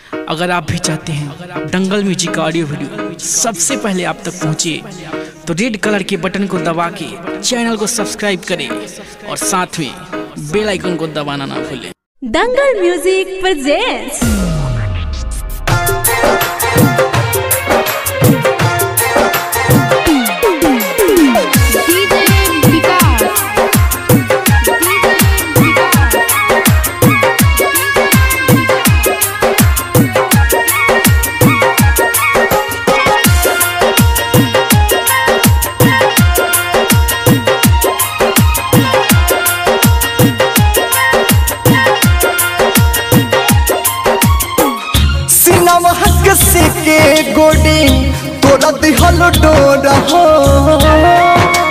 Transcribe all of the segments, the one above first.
अगर आप भी चाहते हैं दंगल म्यूजिक का ऑडियो वीडियो सबसे पहले आप तक पहुंचे तो रेड कलर के बटन को दबा के चैनल को सब्सक्राइब करें और साथ में बेल आइकन को दबाना ना भूलें Dangal music presents DJ Vikas. DJ Vikas. सिनम हक से के गोडी तोरा दिहल डोरा हो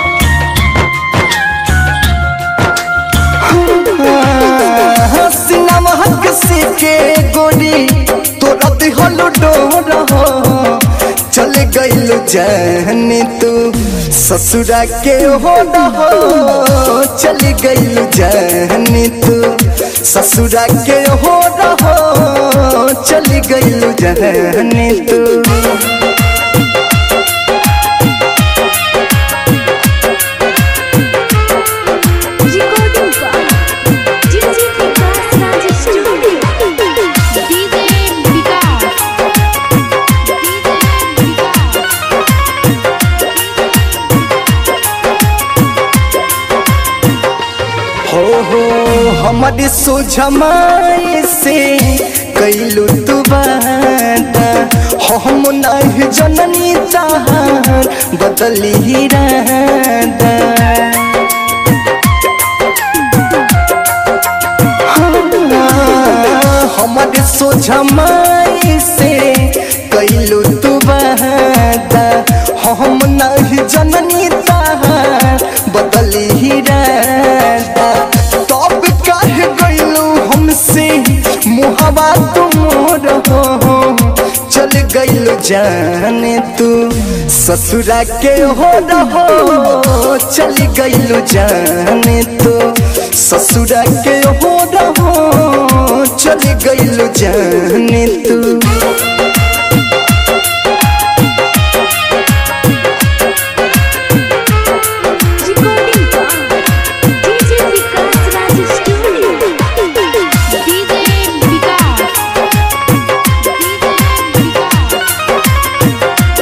सिनम हक से के गोडी तोरा दिहल डोरा हो चल गइल जाने तू ससुरा के हो हो चल गइल जाने तू ससुरा के हो हो चल गइल जाने तू recording by DJ Vikas Raj Studio. DJ Vikas. DJ Vikas. हो हो हमारे सोझमाए से कैलू तू बाता हम नहीं जननी चाहर बदली ही रहता हमारे सोझमाए से कैलू तू बाता हम नहीं जननी चाहर बदली ही रहता तब काहे गइलू हमसे मुहबा तुमोर हो चल गइलू जाने तू ससुरा के हो रहो चल गइलू जाने तू ससुरा के हो रहो चल गइलू जाने तू Recording by DJ Vikas Raj Studio. DJ Vikas. DJ Vikas.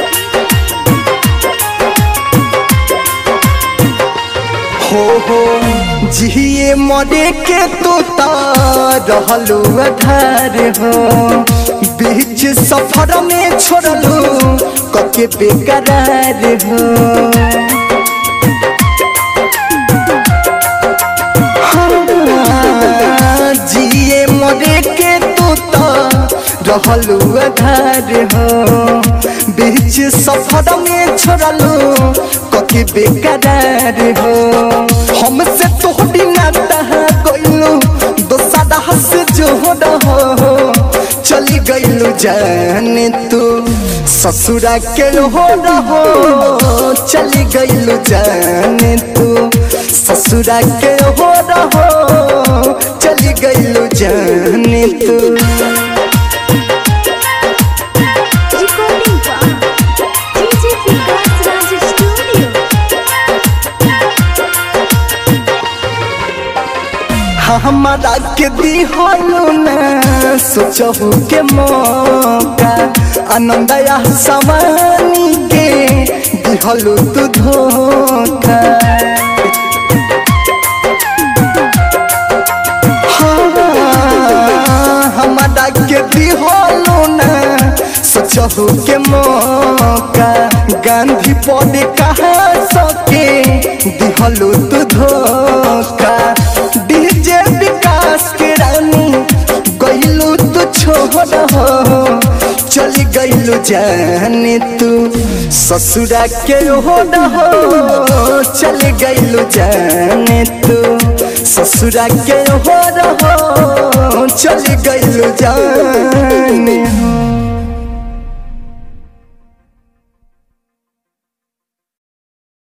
हो हो जिए मरे के तो रहलू अधार हो बीच सफर में छोड़लू कके बेकरार हो हाँ, जिए मरे के तो रहलू अधार हो बीच सफर में छोड़लू कके बेकरार हो हमसे तोहरी नाता गइलू दोसरा हस जो हो चली गइलू जाने तू ससुरा के हो रहो चली गइलू जाने तू ससुरा के हो रहो चली गइलू जाने तू Recording by DJ Vikas Raj Studio. हमारा के दिहलू ना सोचहु के मौका आनंद या सवानी के दिहलू तू धोखा हाँ, हमारा के दिहलू ना सोचहु के मौका गांधी पद कहा सके दिहलू तू धोखा डीजे विकास के रानी गइलू तू छोड़ हो चली गइलू जाने तू ससुरा के हो हो चली गइलू जाने तू ससुरा के हो हो चली गइलू जाने हो